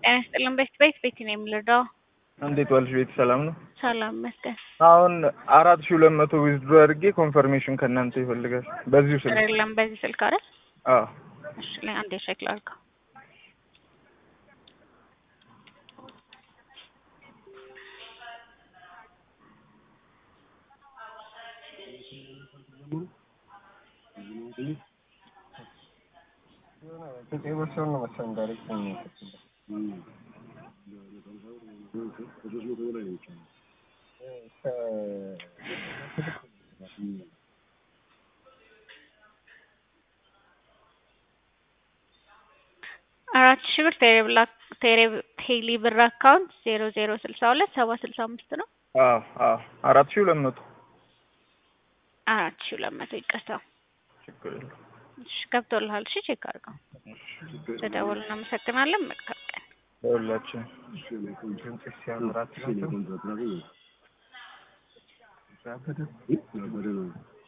ጤና ይስጥልን። ቤት ቤት ቤት ነው የምልደው። እንዴት ዋልሽ? ቤት ሰላም ነው? ሰላም መስገን አሁን አራት ሺህ ሁለት መቶ ዊዝድሮ አድርጌ ኮንፈርሜሽን ከእናንተ ይፈልጋል። በዚሁ ስልክ የለም በዚህ ስልክ አይደል? አዎ እሺ ላይ አንዴ ቼክ ላድርገው። አራት ሺህ ብር ቴሌ ብላክ ቴሌ ቴሌ ብር አካውንት ዜሮ ዜሮ ስልሳ ሁለት ሰባ ስልሳ አምስት ነው። አዎ አዎ አራት ሺህ ሁለት መቶ አራት ሺህ ሁለት መቶ ይቅርታ። ችግር የለውም። እሺ ገብቶልሃል። እሺ ቼክ አድርገው። ተደውል። እናመሰግናለን። መልካም ቀን። ለሁላችን ሲያምራት